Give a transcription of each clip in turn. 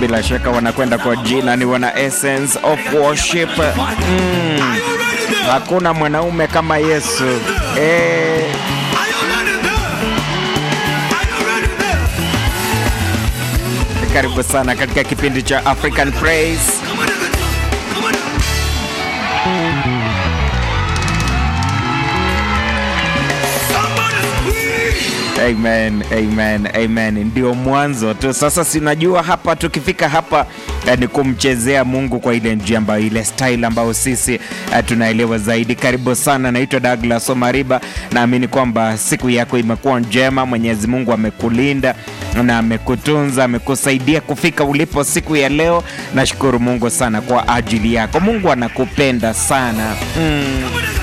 bila shaka wanakwenda kwa jina ni wana Essence of Worship. Mm, hakuna mwanaume kama Yesu eh. Karibu sana katika kipindi cha African Praise. Amen, amen, amen. Ndio mwanzo tu. Sasa sinajua hapa tukifika hapa eh, ni kumchezea Mungu kwa ile njia ambayo ile style ambayo sisi eh, tunaelewa zaidi. Karibu sana, naitwa Douglas Omariba. Naamini kwamba siku yako imekuwa njema. Mwenyezi Mungu amekulinda na amekutunza, amekusaidia kufika ulipo siku ya leo. Nashukuru Mungu sana kwa ajili yako. Mungu anakupenda sana mm.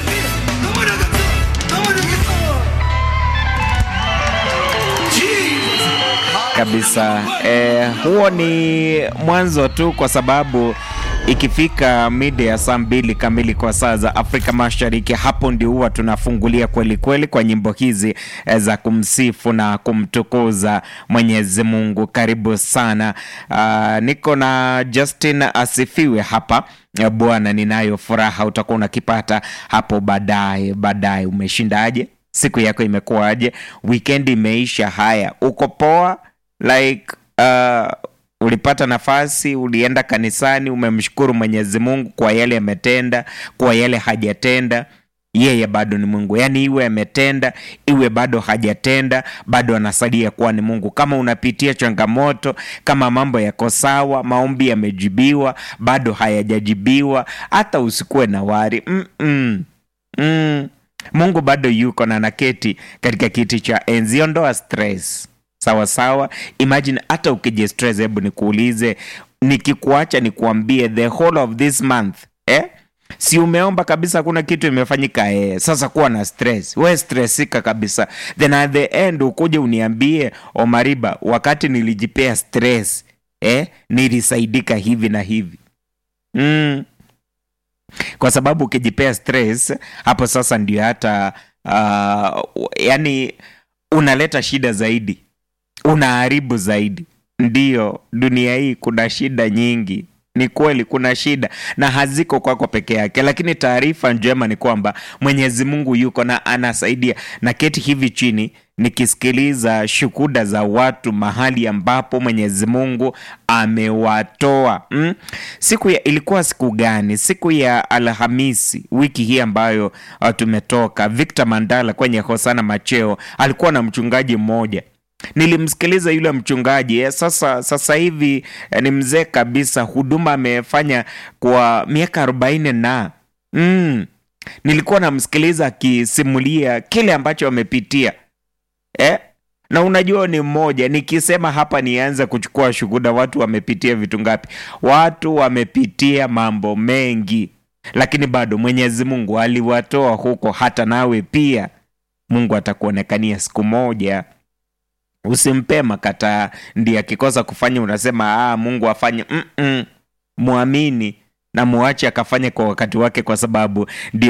kabisa. Eh, huo ni mwanzo tu, kwa sababu ikifika mida ya saa mbili kamili kwa saa za Afrika Mashariki, hapo ndio huwa tunafungulia kweli kweli kwa nyimbo hizi eh, za kumsifu na kumtukuza Mwenyezi Mungu. Karibu sana. Uh, niko na Justin asifiwe hapa. Eh, Bwana, ninayo furaha, utakuwa unakipata hapo baadaye. Baadaye umeshindaje? Siku yako imekuwaje? Weekend imeisha. Haya, uko poa? like uh, ulipata nafasi, ulienda kanisani, umemshukuru Mwenyezi Mungu kwa yale ametenda, kwa yale hajatenda. Yeye bado ni Mungu, yaani iwe ametenda, iwe bado hajatenda, bado anasalia kuwa ni Mungu. Kama unapitia changamoto, kama mambo yako sawa, maombi yamejibiwa, bado hayajajibiwa, hata usikuwe na wari mm -mm. Mm. Mungu bado yuko na naketi katika kiti cha enzi. Ondoa stress sawa sawa. Imagine hata ukijistress, hebu nikuulize, nikikuacha nikuambie the whole of this month eh? si umeomba kabisa, kuna kitu imefanyika eh? Sasa kuwa na stress, we stressika kabisa, then at the end ukuje uniambie Omariba, wakati nilijipea stress eh, nilisaidika hivi na hivi mm. Kwa sababu ukijipea stress hapo sasa ndio hata uh, yani unaleta shida zaidi unaharibu zaidi. Ndiyo, dunia hii kuna shida nyingi, ni kweli kuna shida na haziko kwako peke yake, lakini taarifa njema ni kwamba Mwenyezi Mungu yuko na anasaidia. Na keti hivi chini nikisikiliza shuhuda za watu mahali ambapo Mwenyezi Mungu amewatoa mm? Siku ya ilikuwa siku gani? Siku ya Alhamisi wiki hii ambayo uh, tumetoka. Victor Mandala kwenye Hosana Macheo alikuwa na mchungaji mmoja nilimsikiliza yule mchungaji eh, sasa sasa hivi eh, ni mzee kabisa, huduma amefanya kwa miaka arobaini na mm, nilikuwa namsikiliza akisimulia kile ambacho amepitia eh? na unajua ni mmoja, nikisema hapa nianze kuchukua shuhuda, watu wamepitia vitu ngapi? Watu wamepitia mambo mengi, lakini bado Mwenyezi Mungu aliwatoa huko. Hata nawe pia Mungu atakuonekania siku moja. Usimpe makataa, ndiye akikosa kufanya unasema ah, Mungu afanye. Mm -mm. Mwamini na muache akafanye kwa wakati wake, kwa sababu ndio